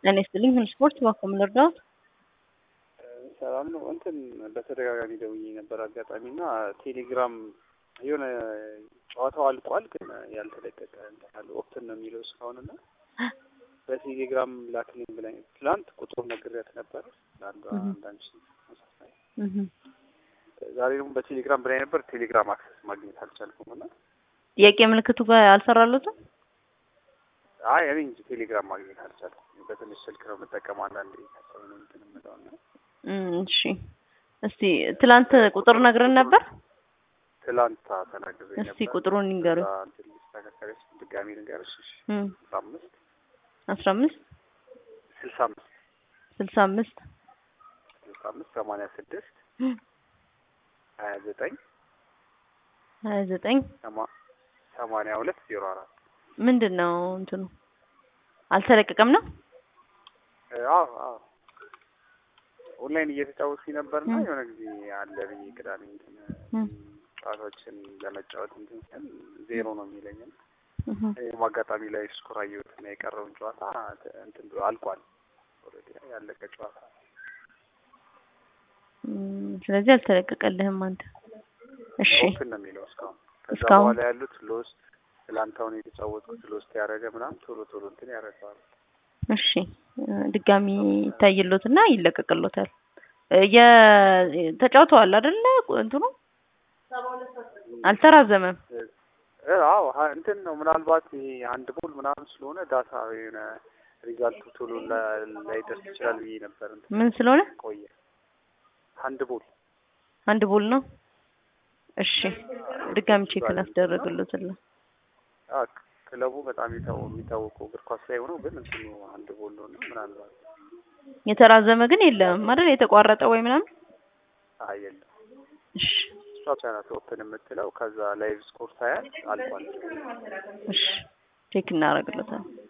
ጤና ይስጥልኝ ሁሉ ስፖርት እባክዎ ምን ልርዳዎት? ሰላም ነው። እንትን በተደጋጋሚ ደውዬ ነበር አጋጣሚ እና ቴሌግራም የሆነ ጨዋታው አልቋል፣ ግን ያልተለቀቀ እንትን አለ ኦፕትን ነው የሚለው እስካሁን እና በቴሌግራም ላክልኝ ብላኝ ትላንት ቁጥሩን ነግሬያት ነበር ለአንዷ አንዳንድ ተመሳሳይ ዛሬ ደግሞ በቴሌግራም ብላኝ ነበር። ቴሌግራም አክሰስ ማግኘት አልቻልኩም እና ጥያቄ ምልክቱ ጋር አልሰራሉትም። አይ እኔ እንጂ ቴሌግራም ማግኘት አልቻልኩም። በትንሽ ስልክ ነው የምጠቀመው አንዳንዴ ከሰው ነው እንትን የምለው እና እሺ እስቲ ትላንት ቁጥር ነግረን ነበር። ትላንት ተናግሬ ነበር። እስቲ ቁጥሩን ይንገሩኝ። ከዛ እንትን ሊስተካከለች ድጋሚ ልንገርሽ። እሺ እም አስራ አምስት አስራ አምስት ስልሳ አምስት ስልሳ አምስት ስልሳ አምስት ሰማንያ ስድስት ሀያ ዘጠኝ ሀያ ዘጠኝ ሰማ- ሰማንያ ሁለት ዜሮ አራት ምንድን ነው እንትኑ አልተለቀቀም ነው? አዎ አዎ ኦንላይን እየተጫወትኩኝ ነበርና ም። የሆነ ጊዜ አለ ብዬ ቅዳሜ እንትን እም ጨዋታዎችን ለመጫወት እንትን ስል ዜሮ ነው የሚለኝ እና እህ ይህም አጋጣሚ ላይ ስኮር አየሁትና የቀረውን ጨዋታ እንትን ብሎ አልቋል። ኦልሬዲ ያለቀ ጨዋታ እም፣ ስለዚህ አልተለቀቀልህም አንተ። እሺ ኦፕን ነው የሚለው እስካሁን። ከዛ እስካሁን? በኋላ ያሉት ሎስት ትላንት አሁን የተጫወትኩት ሎስት ያደረገ ምናምን ቶሎ ቶሎ እንትን ያደርገዋል። እሺ እ፣ ድጋሚ ይታይሎትና ይለቀቅሎታል። እ፣ የ ተጫውተዋል አይደለ? እንትኑ አልተራዘመም። እ፣ አዎ ሀ- እንትን ነው ምናልባት ይሄ አንድ ቦል ምናምን ስለሆነ ዳታ የሆነ ሪዛልቱ ቶሎ ላ- ላይደርስ ይችላል ብዬ ነበር። እንትን ምን ስለሆነ ቆየ አንድ ቦል አንድ ቦል ነው። እሺ ድጋሚ ቼክ ላስደረግሎትልህ። አ፣ ክለቡ በጣም የታወ- የሚታወቀው እግር ኳስ ላይ ሆነው ግን እንትኑ አንድ ቦል ነው እና ምናልባት የተራዘመ ግን የለም አይደል? የተቋረጠ ወይ ምናምን። አይ የለም እሺ እሷ ብቻ ናት ኦፕን የምትለው። ከዛ ላይቭ ስኮር ሳያት አልፏል። እሺ ቼክ እናደርግለታለን።